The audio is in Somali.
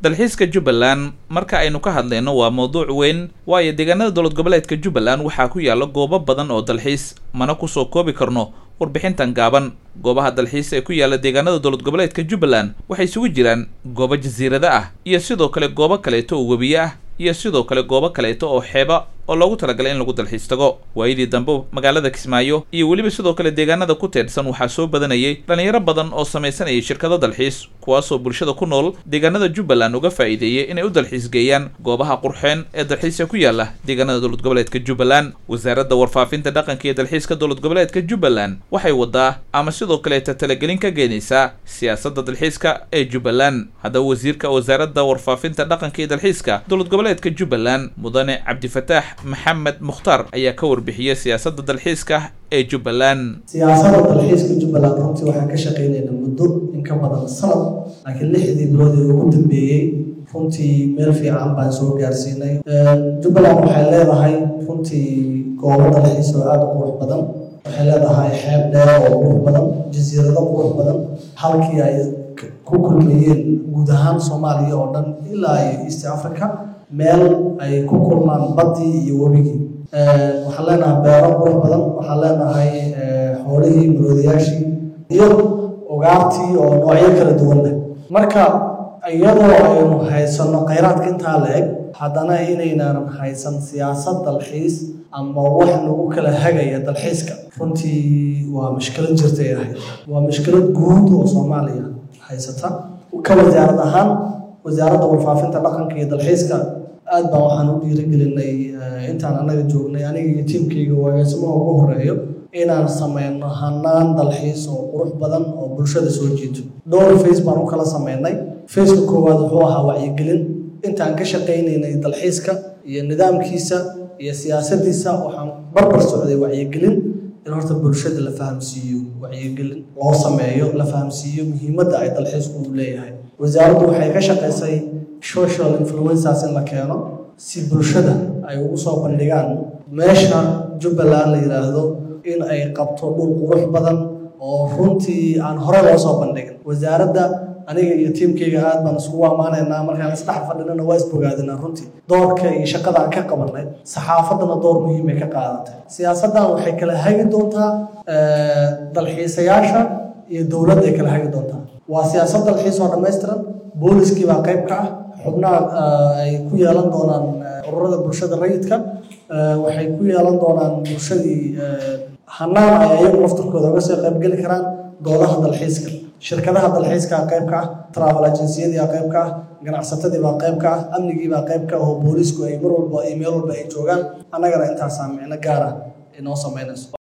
dalxiiska jubbaland marka aynu ka hadlayno waa mawduuc weyn waayo deegaanada dowlad goboleedka jubbaland waxaa ku yaalla goobo badan oo dalxiis mana kusoo koobi karno warbixintan gaaban goobaha dalxiis ee ku yaalla deegaanada dowlad goboleedka jubbaland waxay isugu jiraan goobo jasiirada ah iyo sidoo kale goobo kaleeto oo webiye ah iyo sidoo kale goobo kaleeto oo xeeba oo loogu talagalay in lagu dalxiis tago waayadii dambe magaalada kismaayo iyo weliba sidoo kale deegaanada ku teedhsan waxaa soo badanayay dhallinyaro badan oo samaysanayay shirkado dalxiis kuwaasoo bulshada ku nool deegaanada jubbaland uga faa'iideeyay inay u dalxiis geeyaan goobaha qurxeen ee dalxiiska ku yaalla deegaanada dowlad goboleedka jubbaland wasaaradda warfaafinta dhaqanka iyo dalxiiska dowlad goboleedka jubbaland waxay wadaa ama sidoo kaleeta talagelin ka geenaysaa siyaasadda dalxiiska ee jubbaland haddaba wasiirka wasaaradda warfaafinta dhaqanka iyo dalxiiska dowlad goboleedka jubbaland mudane cabdifataax maxamed mukhtaar ayaa ka warbixiyey siyaasadda dalxiiska ee jubbaland siyaasadda dalxiiska jubbaland runtii waxaan ka shaqaynaynaa muddo in ka badan sanad laakiin lixdii bilood ee ugu dambeeyey runtii meel fiican baan soo gaarsiinay jubbaland waxay leedahay runtii goobo dalxiis oo aada u qurux badan waxay leedahay xeeb dheer oo qurux badan jasiirado qurux badan halkii ay ku kulmayeen guud ahaan soomaaliya oo dhan ilaa iyo east africa meel ay ku kulmaan baddii iyo webigii waxaan leenahay beero qurux badan waxaan leenahay xoolihii maroodayaashii iyo ugaartii oo noocyo kala duwan leh marka iyadoo aynu haysano khayraadka intaa la eg haddana inaynaanan haysan siyaasad dalxiis ama wax nagu kala hagaya dalxiiska runtii waa mushkilad jirtay ahayd waa mushkilad guud oo soomaaliya haysata ka wasaarad ahaan wasaaradda warfaafinta dhaqanka iyo dalxiiska aad baan waxaan u dhiirigelinay intaan annaga joognay aniga iyo tiimkayga waageesimaha ugu horeeyo inaan sameyno hanaan dalxiis oo qurux badan oo bulshada soo jiito dhowr face baan u kala sameynay faceka koowaad wuxuu ahaa wacyigelin intaan ka shaqaynaynay dalxiiska iyo nidaamkiisa iyo siyaasadiisa waxaan barbar socday wacyigelin in horta bulshada la fahamsiiyo wacyigelin loo sameeyo la fahamsiiyo muhiimadda ay dalxiisku u leeyahay wasaaraddu waxay ka shaqaysay social influencers in la keeno si bulshada ay ugu soo bandhigaan meesha jubbaland la yidhaahdo in ay qabto dhul qurux badan oo runtii aan hore loo soo bandhigin wasaaradda aniga iyo tiimkayga aad baan iskugu ammaanaynaa markaan isdhex fadhinana waa isbogaadinaa runtii doorka iyo shaqada aan ka qabanay saxaafaddana door muhiimay ka qaadatay siyaasaddan waxay kala hagi doontaa dalxiisayaasha iyo dowladda ay kala hagi doontaa waa siyaasad dalxiis oo dhammaystiran booliskii baa qayb ka ah xubnaha ay ku yeelan doonaan ururada bulshada rayidka waxay ku yeelan doonaan bulshadii hanaan ay ayagu laftarkooda uga soo qaybgeli karaan doodaha dalxiiska shirkadaha dalxiiska qayb ka ah travel agenciyadii baa qayb ka ah ganacsatadii baa qayb ka ah amnigii baa qayb ka ah oo boolisku ay mar walba iyo meel walba ay joogaan annagana intaasaa micno gaara inoo samaynayso